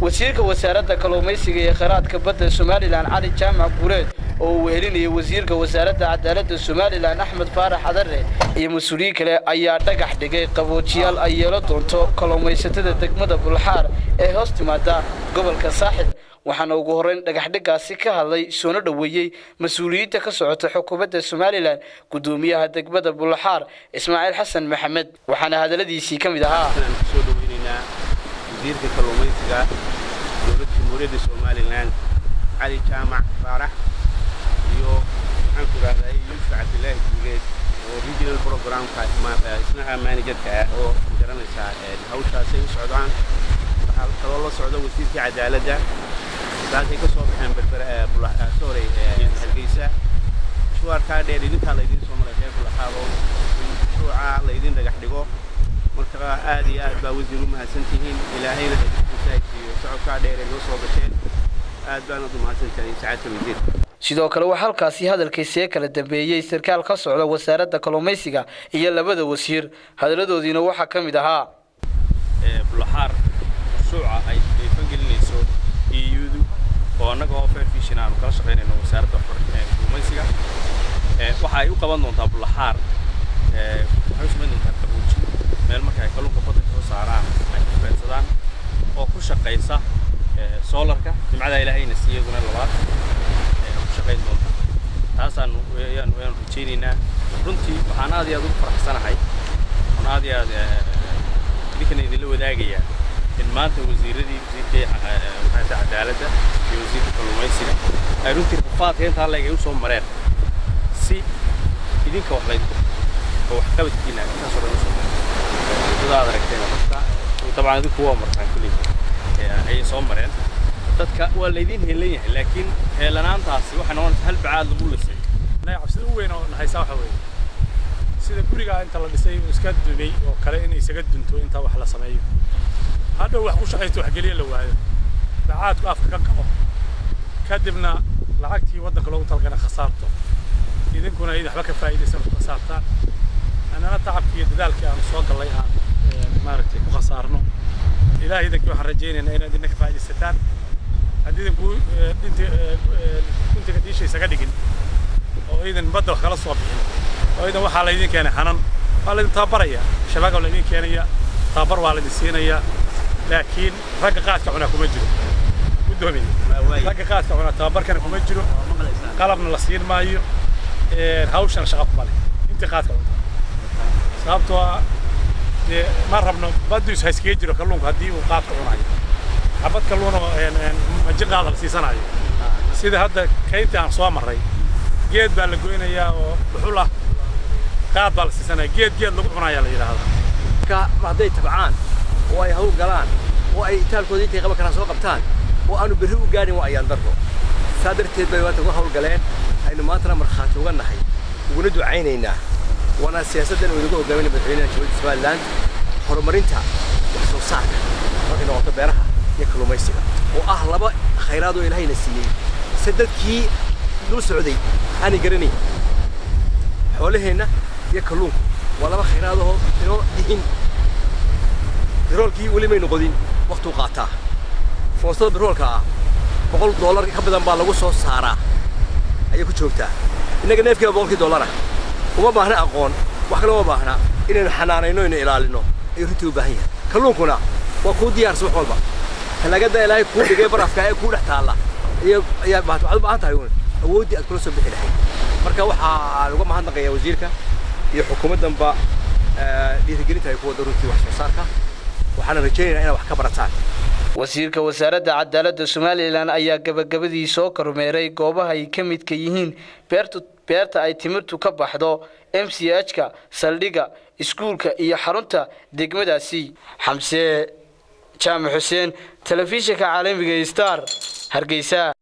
wasiirka wasaaradda kalluumaysiga iyo kheyraadka badda somalilan cali jaamac guureed oo uu wehelinayay wasiirka wasaaradda cadaaladda somalilan axmed faarax cadare iyo mas-uuliyiin kale ayaa dhagax dhigay qaboojiyaal ay yeelo doonto kalluumaysatada degmada bulxaar ee hoos timaada gobolka saaxil waxaana ugu horreyn dhagaxdhigaasi ka hadlay soona dhoweeyey mas-uuliyiinta ka socota xukuumadda somalilan guddoomiyaha degmada bulxaar ismaaciil xasan maxamed waxaana hadalladiisii ka mid ahaa soo dhaweynaynaa wasiirka kalluumaysiga dowladda jamhuuriyadda somalilan cali jaamac faarax iyo maxaan ku idhahday yuusuf cabdilaahi guuleed oo regional programka isnaha managerka ah oo garanaysaa hawshaasay u socdaan waxaa kaloo la socda wasiirkii cadaaladda saasay ka soo baxeen berbere sorry hargeysa shuwaarkaa dheer idinkaa laydin soo maray reer bulaxaad oo mashruuca laydin dhagax dhigo marka aad iyo aad baa wasiir u mahadsan tihiin ilaahayna haysiiyo socodkaa dheer ee noo soo gasheen aad baanad u mahadsantahay sacaadka wasiir sidoo kale waxaa halkaasi hadalkiisee kala dambeeyey sarkaal ka socda wasaaradda kalluumaysiga iyo labada wasiir hadalladoodiina waxaa ka mid ahaa bulaxaar mashruuca ay fangelinayso iyudu oo annaga oo fair fishin aanu kala shaqaynayno wasaaradda kalluumaysiga waxa ay u qaban doontaa bulaxaar waxay u samayn doontaa qabooji meel marka ay kalluunka badda soo saaraan ay ku feensadaan oo ku shaqaysa soolarka jimcada ilaahayna siiyaduna labaad ku shaqayn doonta taasaanu yaanu yaanu rajaynaynaa runtii waxaan aad iyo aad ugu faraxsanahay waxaan aad iyo aad idinkan idinla wadaagayaa in maanta wasiiradii wasiirkii maxaata cadaaladda iyo wasiirka kalluumaysiga ay runtii rafaadka intaa leeg ay u soo mareen si idinka wax laydinku oo waxqabadkiina intaasoo dhan usoo mareen wadadaad aragteen dadka dabcan idinku waa martaan kulli ayay soo mareen dadka waa laydin heelan yahay laakiin heelanaantaasi waxay noqonaysaa hal bacaad lagu lisay cabsida u weyn oo nahaysaa waxa weeye sida gurigaa inta la dhisay oo iska dumay oo kale in isaga dunto inta wax la sameeyo hadhow wax ku shaqaysto waxgeliya la waayo bacaadku afka ka gabo kadibna lacagtii waddanka loogu talagana khasaarto idinkuna id waxba ka faa'iidaysan ku khasaartaan annana tacabkii iyo dadaalkii aanu soo gallay aan maaragtay ku khasaarno ilaahay idinkii waxaan rajaynaynaa inaad idinka faa'iidaysataan haddii idinku dhinti guntiga diisha isaga dhigin oo idan badda wax kala soo bixin oo idan waxaa laydin keenay hanan waa laydin tababaraya shabaag waa laydin keenaya tababar waa laydin siinaya laakiin ragga qaadka cunaa kuma jiro guddoomiye ragga qaadka cunaa tababarkana kuma jiro qalabna la siin maayo hawshana shaqa kuma leh intii qaadka cunta sababtoo ah dee ma rabno baddiisu hayskaga jiro kalluunku haddii uu qaadka cunayo xabad kalluun oo majin qaada la siisanayo sida hadda kayntii aan soo marray geed baa la goynayaa oo dhuxul ah qaad baa la siisanaya geed geed lagu cunayaa la yidhaahdaa marka hadday tabcaan oo ay hawl galaan oo ay itaalkooda intay qaban karaan soo qabtaan oo aanu berri u gaadhin waa ayaan darro saa darteed bay maanta uga hawlgaleen aynu maantana markhaati uga nahay uguna ducaynaynaa waana siyaasaddan uu inagu hogaaminaya madaxweynaha jamhuuriyadda somaliland horumarinta wax soo saarka markay noqoto beeraha iyo kalluumaysiga oo ah laba khayraad oo ilaahayna siiyey se dadkii dul socday aanay garanayn xoolaheenna iyo kalluunku waa laba khayraadahoo inoo dhihin biroolkii weli maynu qodin waktuu qaataa foostada biroolka ah boqol dollar ka badan baa lagu soo saaraa ayay ku joogtaa innaga neefkiiba boqolkii dollara uma baahna aqoon wax kale uma baahna inaynu xanaanayno inu ilaalino ayuu runtii u baahan yahay kalluunkuna waa kuu diyaarsa wax walba talaagada ilaahay kuu dhigay barafka ee kuu dhex taalla ayaa waxaad u baahan tahay awooddii aad kula soo bixi lahayd marka waxaa uga mahadnaqayaa wasiirka iyo xukuumaddanba dhiirigelinta ay ku wadda runtii wax soo saarka waxaana rajaynaynaa inaad wax ka barataan wasiirka wasaaradda cadaaladda somalilan ayaa gabagabadii soo kormeeray goobaha ay ka midka yihiin beertu beerta ay timirtu ka baxdo m c h-ka saldhigga iskuulka iyo xarunta degmadaasi xamse jaamac xuseen telefishinka caalamiga star hargeysa